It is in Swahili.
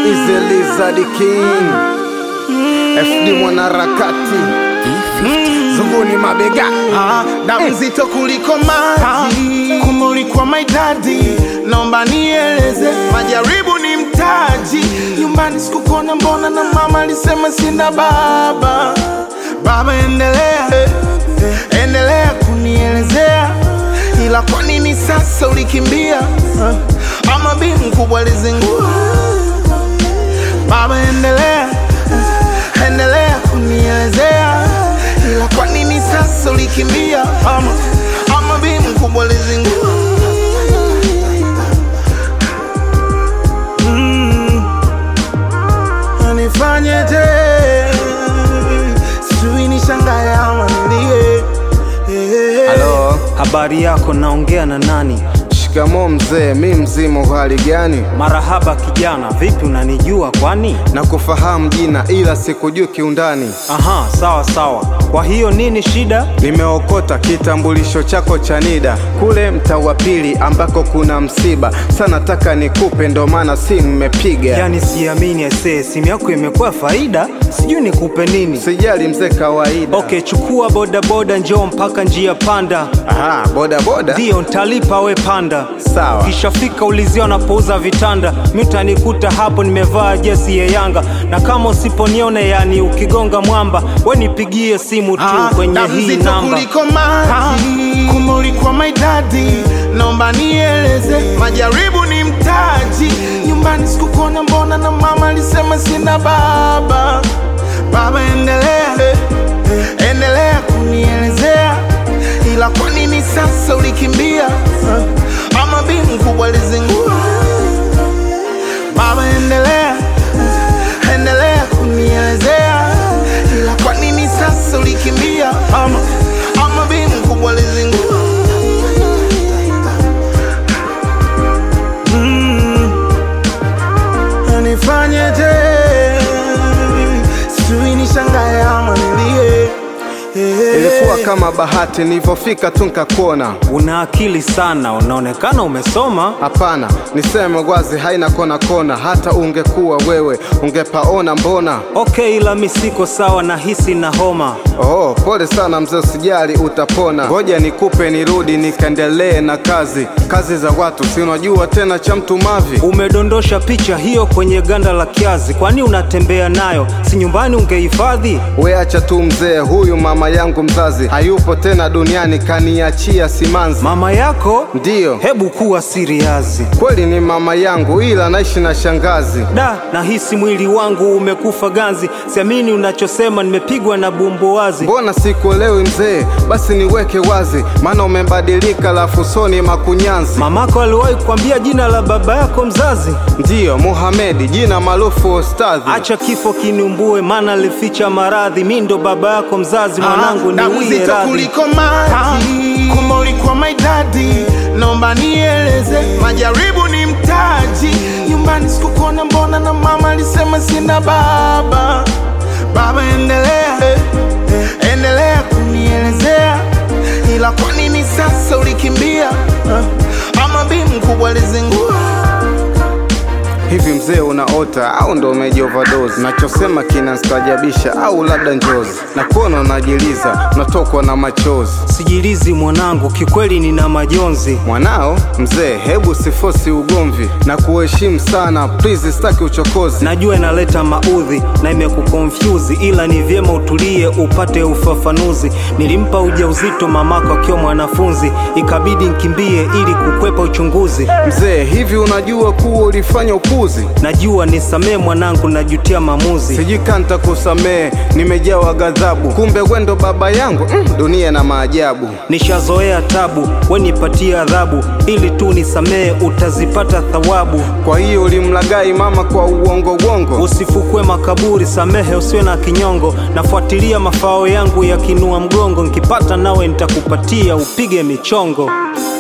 Easy Lizard King FD mwanaharakati zunguni mabega Ah, damu nzito kuliko maji, kumbe ulikuwa my daddy. Naomba nieleze, majaribu ni mtaji. Nyumbani sikukuona, mbona na mama alisema sina baba. Baba, endelea endelea kunielezea, ila kwa nini sasa ulikimbia? Ah, ama bi mkubwa alizingua? Baba, endelea endelea kunielezea, ila kwa nini sasa ulikimbia? Ama ama bi mkubwa alizingua? Mm. Nifanyeje? Sijui nishangae ama nilie. Eh. Halo, Habari yako, naongea na nani? shikamoo mzee, mi mzima, uhali gani? Marahaba kijana, vipi, unanijua kwani? Na kufahamu jina ila sikujui kiundani. Aha, sawa sawa. Kwa hiyo nini shida? Nimeokota kitambulisho chako cha NIDA kule mtaa wa pili ambako kuna msiba. Sa nataka nikupe, ndo maana simu mmepiga. Yaani siamini aisee, simu yako imekuwa faida, sijui nikupe nini. Sijali mzee, kawaida. Okay, chukua bodaboda, njoo mpaka njia panda, Aha, boda boda. ndiyo ntalipa, we panda. Sawa. Ukishafika ulizia wanapouza vitanda, mi utanikuta hapo nimevaa jezi ya Yanga, na kama usiponiona, yani ukigonga mwamba, we nipigie simu tu Ah, kwenye damu hii nzito namba. kuliko maji, kumbe ulikuwa my daddy. Naomba nieleze, majaribu ni mtaji. Nyumbani sikukuona, mbona na mama alisema sina baba. Baba, endelea endelea kunielezea, ila kwa nini sasa ulikimbia? Ah, ama bi mkubwa alizingua? Baba, endelea endelea kunielezea, ila kwa nini sasa ulikimbia? Ama ama bi mkubwa alizingua? Mm. Nifanyeje? Sijui nishangae ama nilie. Eh. Ilikuwa kama bahati, nilivyofika tu nikakuona. Una akili sana, unaonekana umesoma. Hapana, niseme wazi, haina kona kona. Hata ungekuwa wewe ungepaona, mbona? Okay, ila mi siko sawa, nahisi na homa. Oh, pole sana mzee, usijali, utapona. Ngoja nikupe nirudi nikaendelee na kazi, kazi za watu, si unajua tena cha mtu mavi. Umedondosha picha hiyo kwenye ganda la kiazi, kwani unatembea nayo? Si nyumbani ungehifadhi? We acha tu mzee, huyu mama yangu mzazi hayupo tena duniani, kaniachia simanzi. Mama yako? Ndiyo, Hebu kuwa siriazi. kweli ni mama yangu, ila naishi na shangazi. Da, nahisi mwili wangu umekufa ganzi, siamini unachosema, nimepigwa na bumbuwazi. Mbona sikuelewi mzee? Basi niweke wazi, maana umebadilika, lafu soni makunyanzi. Mamako aliwahi kukwambia jina la baba yako mzazi? Ndiyo, Muhamedi, jina maarufu Ostadhi. Acha kifo kiniumbue, maana alificha maradhi. Mi ndo baba yako mzazi, mwanangu, damu niwie nzito radhi. kuliko maji, kumbe ulikuwa my daddy. Naomba nieleze, majaribu ni mtaji. Nyumbani sikukuona, mbona na mama alisema sina baba. Baba, endelea endelea kunielezea, ila kwa nini sasa ulikimbia? Ah, ama bi mkubwa alizingua? Hivi mzee unaota au ndo umeji overdose? Nachosema kinastajabisha au labda njozi? Na kuona unajiliza, unatokwa na machozi. Sijilizi mwanangu, kikweli nina majonzi. Mwanao mzee, hebu sifosi ugomvi na kuheshimu sana, please, sitaki uchokozi. Najua inaleta maudhi na imekukonfyuzi, ila ni vyema utulie upate ufafanuzi. Nilimpa ujauzito mamako akiwa mwanafunzi, ikabidi nkimbie ili kukwepa uchunguzi. Mzee, hivi unajua kuwa ulifanya upuzi? Najua nisamee mwanangu, najutia maamuzi. Sijui kanta kusamehe, nimejawa ghadhabu, kumbe wendo baba yangu. Mm, dunia na maajabu. Nishazoea tabu, we nipatie adhabu, ili tu nisamee, utazipata thawabu. Kwa hiyo ulimlagai mama kwa uongo uongo? Usifukwe makaburi, samehe usiwe na kinyongo. Nafuatilia mafao yangu yakinua mgongo, nkipata nawe nitakupatia, upige michongo.